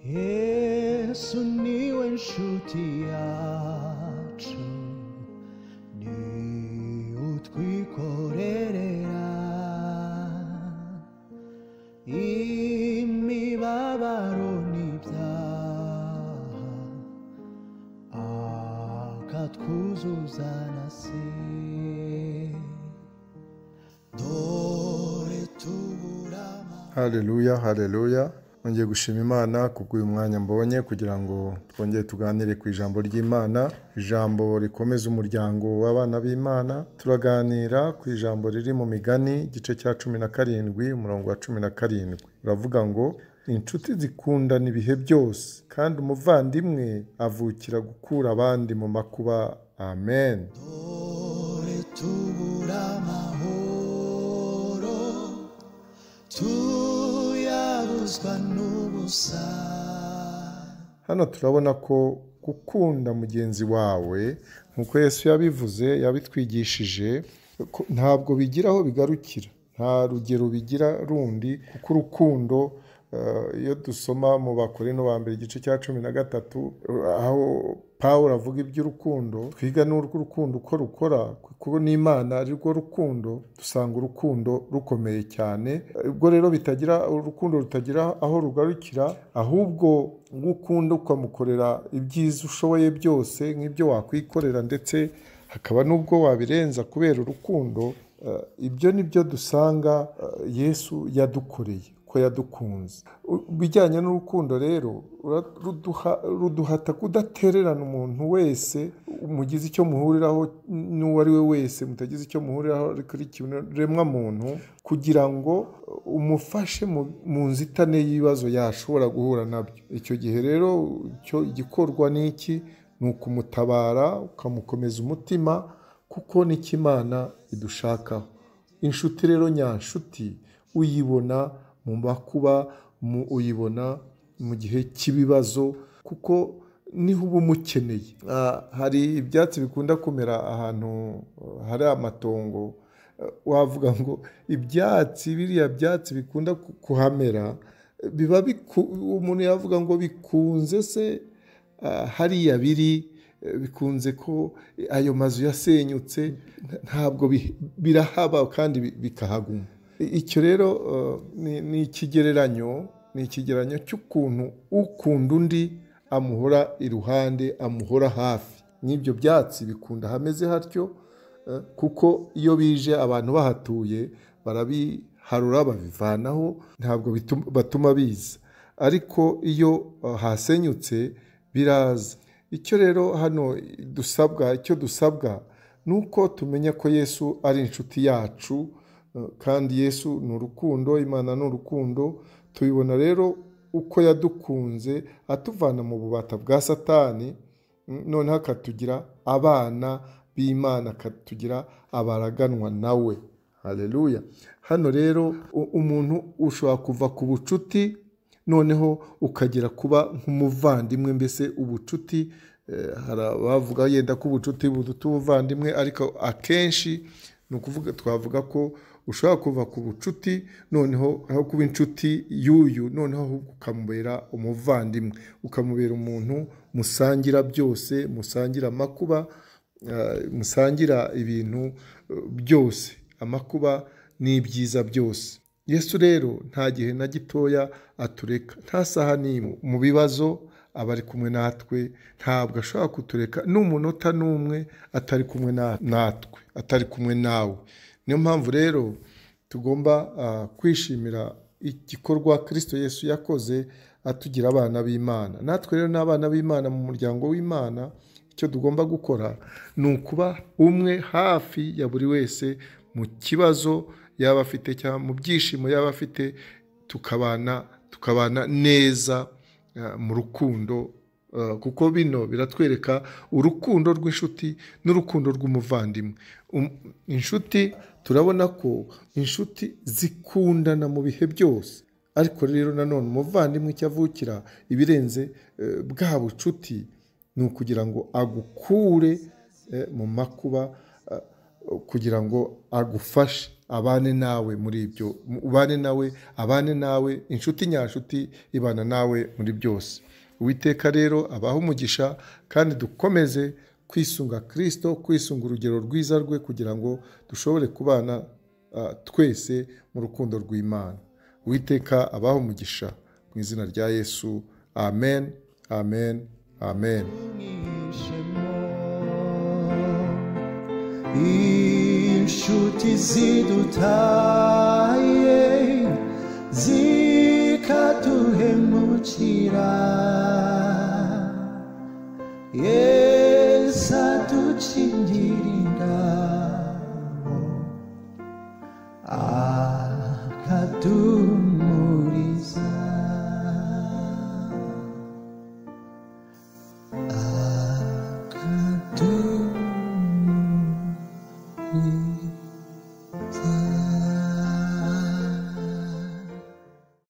예수 니 원수 디아처 니 웃기 고레레라 이미 바바로 닙다 아갓 구주자나시 노래 두라마 Haleluya, haleluya. Nongeye gushima Imana kuko uyu mwanya mbonye kugira ngo twongere tuganire ku ijambo ry'Imana, ijambo rikomeza umuryango w'abana b'Imana. Turaganira ku ijambo riri mu migani, igice cya cumi na karindwi, umurongo wa cumi na karindwi. Uravuga ngo inshuti zikundana ibihe byose, kandi umuvandimwe avukira gukura abandi mu makuba. Amen. 노래 두부라마 호로 두야부스과 누부사 hano turabona ko gukunda mugenzi wawe nk'uko Yesu yabivuze yabitwigishije ko ntabwo bigira aho bigarukira nta rugero bigira rundi kuko urukundo eh, iyo dusoma mu bakorino ba mbere igice cya cumi na gatatu aho pawulo avuga iby'urukundo twiga n'urw'urukundo uko rukora kuko n'imana ari rwo rukundo dusanga urukundo rukomeye cyane ubwo rero bitagira urukundo rutagira aho rugarukira ahubwo gukunda ukamukorera ibyiza ushoboye byose nk'ibyo wakwikorera ndetse hakaba n'ubwo wabirenza kubera urukundo eh, ibyo ni byo dusanga eh, yesu yadukoreye ko yadukunze U- ibijyanye n'urukundo rero ura- ruduha- ruduhata kudatererana umuntu wese mugize icyo muhuriraho n'uwo ari we wese mutagize icyo muhuriraho ariko ari ikiremwa muntu kugira ngo umufashe mu- mu nzitane y'ibibazo yashobora guhura nabyo icyo gihe rero icyo igikorwa ni iki ni ukumutabara ukamukomeza umutima kuko nicyo imana idushakaho inshuti rero nyanshuti uyibona mu makuba mu- uyibona mu gihe cy'ibibazo kuko niho uba umukeneye Ah, hari ibyatsi bikunda kumera ahantu eh, hari amatongo Eh, wavuga ngo ibyatsi biriya byatsi bikunda ku- kuhamera eh, biba biku- umuntu yavuga ngo bikunze se Ah, hariya biri eh, bikunze ko eh, ayo mazu yasenyutse nta- ntabwo bi- birahaba kandi bi- bikahaguma I- icyo rero eh, ni- ni ikigereranyo ni ikigereranyo cy'ukuntu ukunda undi amuhora iruhande amuhora hafi n'ibyo byatsi bikunda hameze hatyo eh, kuko iyo bije abantu bahatuye barabiharura babivanaho ntabwo bitum- batuma biza ariko iyo uh, hasenyutse biraza icyo rero hano dusabwa icyo dusabwa ni uko tumenya ko yesu ari inshuti yacu uh, kandi yesu ni urukundo imana ni urukundo tubibona rero uko yadukunze atuvana mu bubata bwa satani mm, noneho akatugira abana b'imana akatugira abaraganwa nawe haleluya hano rero u- umuntu ushobora kuva ku bucuti noneho ukagera kuba nk'umuvandimwe mbese ubucuti eh, hari abavuga yenda ko ubucuti buruta ubuvandimwe ariko akenshi ni ukuvuga twavuga ko ushobora kuva ku bucuti noneho aho kuba inshuti y'uyu noneho ahubwo ukamubera umuvandimwe ukamubera umuntu musangira byose musangira amakuba eh, musangira ibintu eh, byose amakuba n'ibyiza byose yesu rero nta gihe na gitoya atureka nta saha n'imwe mu bibazo aba ari kumwe natwe ntabwo ashobora kutureka n'umunota n'umwe atari kumwe na- natwe atari kumwe nawe niyo mpamvu rero tugomba ah, kwishimira igikorwa kirisito yesu yakoze atugira abana b'imana natwe rero ni abana b'imana mu muryango w'imana icyo tugomba gukora ni ukuba umwe hafi ya buri wese mu kibazo yaba afite cyangwa mu byishimo yaba afite tukabana tukabana neza eh, mu rukundo eh, kuko bino biratwereka urukundo rw'inshuti n'urukundo rw'umuvandimwe Um- inshuti turabona ko inshuti zikundana mu bihe byose ariko rero nanone umuvandimwe icyo avukira ibirenze eh, bwa bucuti ni ukugira ngo agukure eh, mu makuba eh, kugira ngo agufashe abane nawe muri ibyo ubane nawe abane nawe inshuti nyanshuti ibana nawe muri byose uwiteka rero abaho umugisha kandi dukomeze kwisunga kirisito kwisunga urugero rwiza rwe kugira ngo dushobore kubana ah, twese mu rukundo rw'imana uwiteka abaho umugisha mu izina rya yesu amen amen amen inshuti zidutaye zikaduhemukira